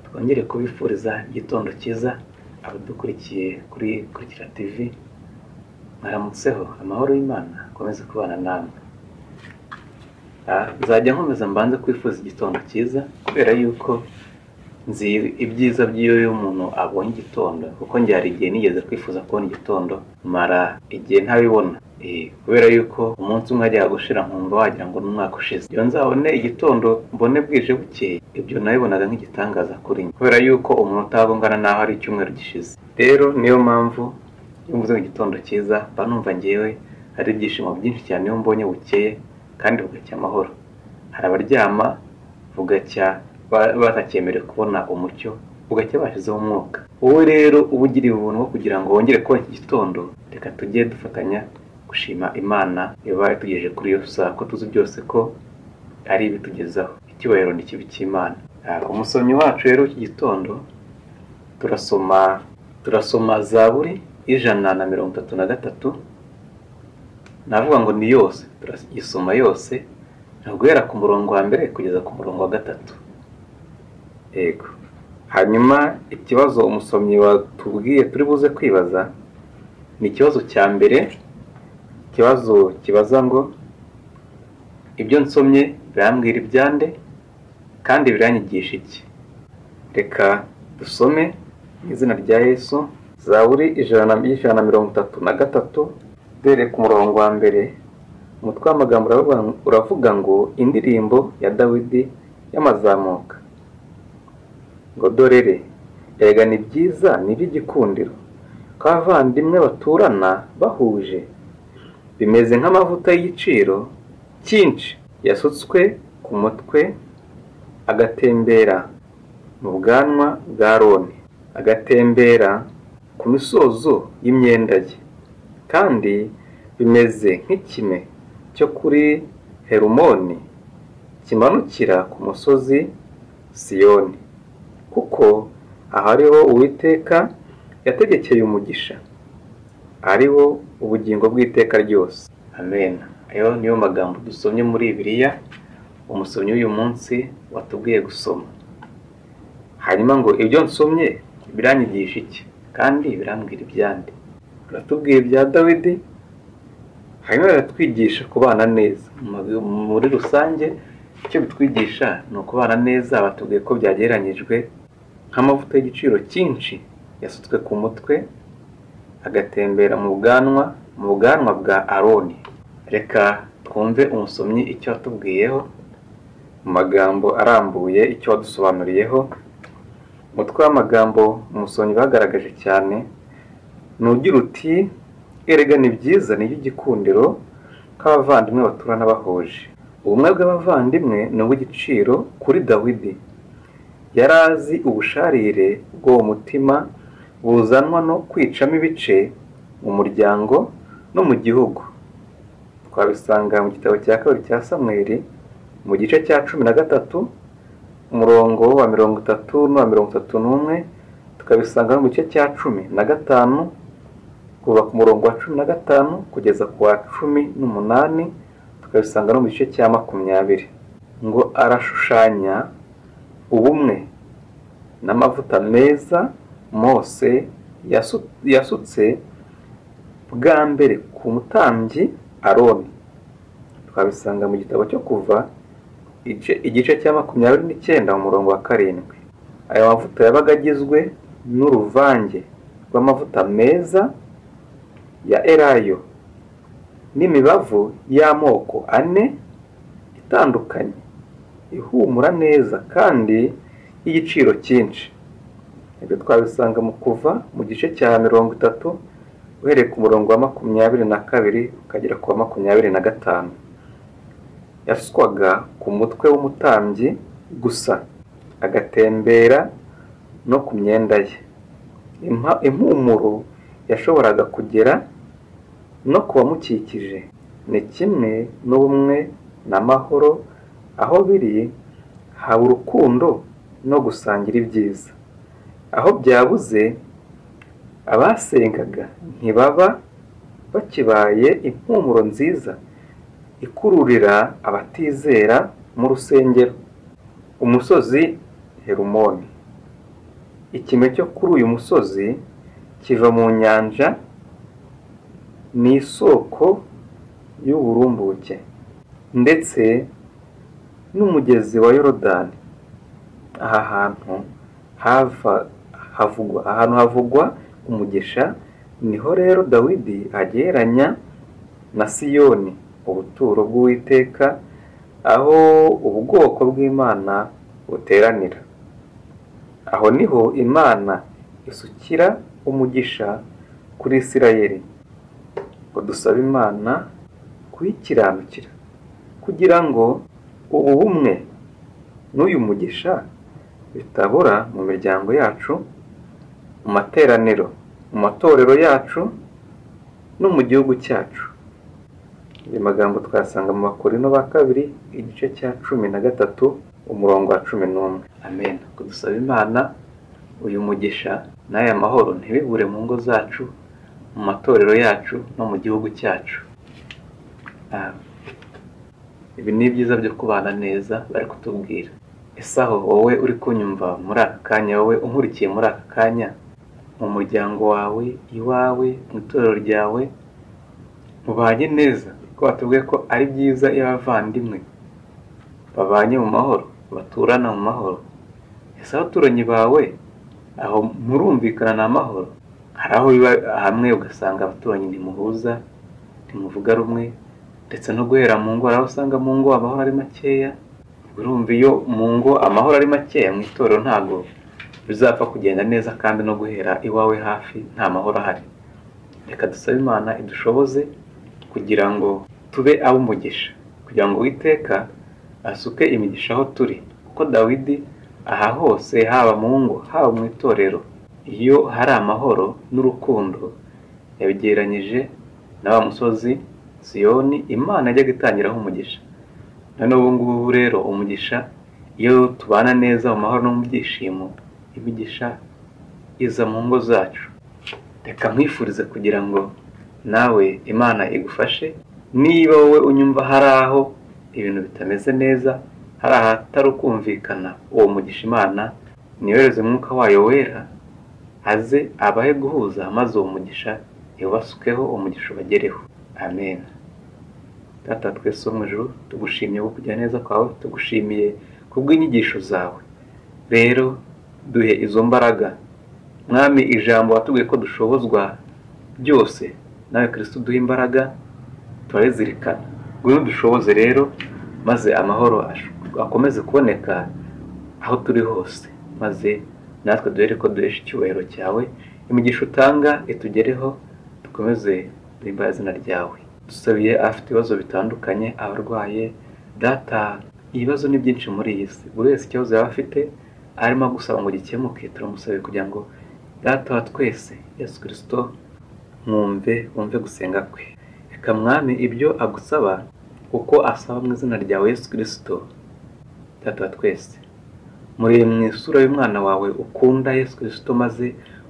twongere kubifuriza igitondo cyiza abadukurikiye kuri kurikira tv mwaramutseho amahoro y'imana akomeze kubana namwe Ah, nzajya nkomeza mbanze kwifuza igitondo cyiza kubera yuko nzi ibyiza by'iyo umuntu abonye igitondo kuko njye hari igihe nigeze kwifuza kubona igitondo mara igihe ntabibona Eh, kubera yuko umunsi umwe ajya gushira nkumva wagira ngo ni umwaka ushize iyo nzabone igitondo mbone bwije bukeye ibyo nabibonaga nk'igitangaza kuri njye kubera yuko umuntu utabungana naho ari icyumweru gishize rero niyo mpamvu iyo mvuze ngo igitondo cyiza mba numva ngewe hari ibyishimo byinshi cyane iyo mbonye bukeye kandi bugacya amahoro hari abaryama bugacya ba- batakemere kubona umucyo bugacya bashyizeho umwuka wowe rero uba ugira ubuntu bwo kugira ngo wongere kubona iki gitondo reka tujye dufatanya gushima imana iba yatugejeje kuri iyo saa ko tuzi byose ko ari ibitugezaho icyubahiro ni ikibi cy'imana Ah, umusomyi wacu rero w'iki gitondo turasoma turasoma zaburi y'ijana na mirongo itatu na gatatu navuga ngo ni yose turayisoma yose ni uguhera ku murongo wa mbere kugeza ku murongo wa gatatu yego hanyuma ikibazo umusomyi watubwiye turi buze kwibaza ni ikibazo cya mbere ikibazo kibaza ngo ibyo nsomye birambwira ibyande kandi biranyigisha iki reka dusome mu izina rya yesu zaburi ijana na- y'ijana na mirongo itatu na gatatu uhereye ku murongo wa mbere umutwe w'amagambo uravuga ngo- uravuga ngo indirimbo ya dawidi y'amazamuka ngo dorere erega ni byiza ni iby'igikundiro ko abavandimwe baturana bahuje bimeze nk'amavuta y'igiciro cyinshi yasutswe ku mutwe agatembera mu bwanwa bwa aroni agatembera ku misozo y'imyenda ye kandi bimeze nk'ikime cyo kuri herumoni kimanukira ku musozi siyoni kuko aha ariho uwiteka yategekeye umugisha ariho ubugingo bw'iteka ryose amen ayo niyo magambo dusomye muri bibiliya umusomyi w'uyu munsi watubwiye gusoma hanyuma ngo ibyo nsomye biranyigisha iki kandi birambwira ibyandi biratubwiye ibya dawidi hanyuma biratwigisha kubana neza Mu- muri rusange icyo bitwigisha ni ukubana neza batubwiye ko byagereranyijwe nk'amavuta y'igiciro cyinshi yasutswe ku mutwe agatembera mu bwanwa mu bwanwa bwa aroni reka twumve umusomyi icyo watubwiyeho mu magambo arambuye icyo wadusobanuriyeho umutwe w'amagambo umusomyi bagaragaje cyane nugira uti erega ni byiza ni iby'igikundiro k'abavandimwe baturana bahuje ubumwe bw'abavandimwe ni ubw'igiciro kuri dawidi yari azi ubusharire bw'uwo mutima buzanwa no kwicamo ibice mu muryango no mu gihugu twabisanga mu gitabo cya kabiri cya samweri mu gice cya cumi na gatatu umurongo wa mirongo itatu n'uwa mirongo itatu n'umwe tukabisanga no mu gice cya cumi na gatanu kuva ku murongo wa cumi na gatanu kugeza ku wa cumi n'umunani tukabisanga no mu gice cya makumyabiri ngo arashushanya ubumwe n'amavuta meza mose yasu- yasutse bwa mbere ku mutambyi aroni twabisanga mu gitabo cyo kuva igice- igice cya makumyabiri n'icyenda mu murongo wa karindwi aya mavuta yabaga agizwe n'uruvange rw'amavuta meza ya erayo n'imibavu y'amoko ane itandukanye ihumura neza kandi y'igiciro cyinshi ibyo twabisanga mu kuva mu gice cya mirongo itatu uhereye ku murongo wa makumyabiri na kabiri ukagera ku wa makumyabiri na gatanu yaswaga ku mutwe w'umutambyi gusa agatembera no ku myenda ye Impa- impumuro yashoboraga kugera no ku bamukikije ni kimwe n'ubumwe n'amahoro aho biri haba urukundo no gusangira ibyiza aho byabuze abasengaga ntibaba bakibaye impumuro nziza ikururira abatizera mu rusengero umusozi herumoni ikime cyo kuri uyu musozi kiva mu nyanja ni isoko y'uburumbuke ndetse n'umugezi wa yorodani aha hantu hava havugwa ahantu havugwa umugisha niho rero dawidi agereranya na siyoni ubuturo bw'uwiteka aho ubwoko bw'imana buteranira aho niho imana isukira umugisha kuri isirayeli ngo dusaba imana kuyikiranukira kugira ngo ubu bumwe n'uyu mugisha bitabura mu miryango yacu mu materaniro mu matorero yacu no mu gihugu cyacu ayo magambo twasanga mu bakorino ba kabiri igice cya cumi na gatatu umurongo wa cumi n'umwe amen dusaba imana uyu mugisha n'aya mahoro ntibibure mu ngo zacu mu matorero yacu no mu gihugu cyacu ibi ni byiza byo kubana neza bari kutubwira ese aho wowe uri kunyumva muri aka kanya wowe unkurikiye muri aka kanya mu muryango wawe iwawe mu itorero ryawe mubanye neza ko batubwiye ko ari byiza iyo abavandimwe babanye mu mahoro baturana mu mahoro ese abaturanyi bawe aho murumvikana ni amahoro hari aho biba hamwe ugasanga abaturanyi ntimuhuza ntimuvuga rumwe ndetse no guhera mu ngo hari aho usanga mu ngo amahoro ari makeya urumva iyo mu ngo amahoro ari makeya mu itorero ntabwo bizapfa kugenda neza kandi no guhera iwawe hafi nta mahoro ahari reka dusabe imana idushoboze kugira ngo tube umugisha kugira ngo witeka asuke imigisha aho turi kuko dawidi aha hose haba mu ngo haba mu itorero iyo hari amahoro n'urukundo yabigereranyije na wa musozi siyoni imana yajyaga itangiraho umugisha noneho ubu ngubu rero umugisha iyo tubana neza mu mahoro no mu byishimo imigisha iza mu ngo zacu reka nkwifurize kugira ngo nawe imana igufashe niba wowe unyumva hari aho ibintu bitameze neza hari ahatari ukumvikana uwo mugisha imana niyohereze umwuka wayo wera aze abahe guhuza maze uwo mugisha yubasukeho umugisha ubagereho amen tata twese wo mu ijoro tugushimiye ko kujya neza kwawe tugushimiye kubw'inyigisho zawe rero duhe izo mbaraga mwami ijambo watubwiye ko dushobozwa byose nawe kirisito duhe imbaraga turazirikana ngwino dushoboze rero maze amahoro akomeze kuboneka aho turi hose maze natwe duhere ko duhesha icyubahiro cyawe imigisha utanga itugereho dukomeze duhimbaye izina ryawe dusabiye afite ibibazo bitandukanye abarwaye data ibibazo ni byinshi muri iyi si buri wese ikibazo yaba afite arimo gusaba ngo gikemuke turamusabe kugira ngo data wa twese yesu kirisito mwumve wumve gusenga kwe reka mwami ibyo agusaba kuko asaba mu izina ryawe yesu kirisito data wa twese murebe mu isura y'umwana wawe ukunda yesu kirisito maze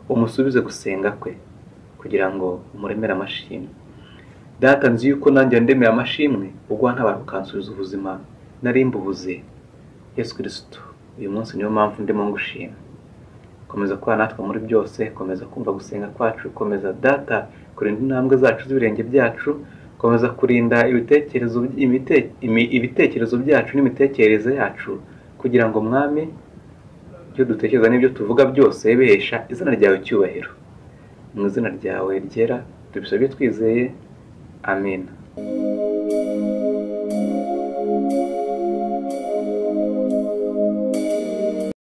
umusubize gusenga kwe kugira ngo umuremere amashimwe data nzi yuko nanjye ndemeye amashimwe ubwo ntabara ukansubiza ubuzima narimbubuze yesu kirisito uyu munsi niyo mpamvu ndimo ngushima komeza kuba natwe muri byose komeza kumva gusenga kwacu komeza data kurinda intambwe zacu z'ibirenge byacu komeza kurinda ibitekerezo ibitekerezo byacu n'imitekerereze yacu kugira ngo mwami ibyo dutekereza n'ibyo tuvuga byose bihesha izina ryawe icyubahiro mu izina ryawe ryera tubisabye twizeye amina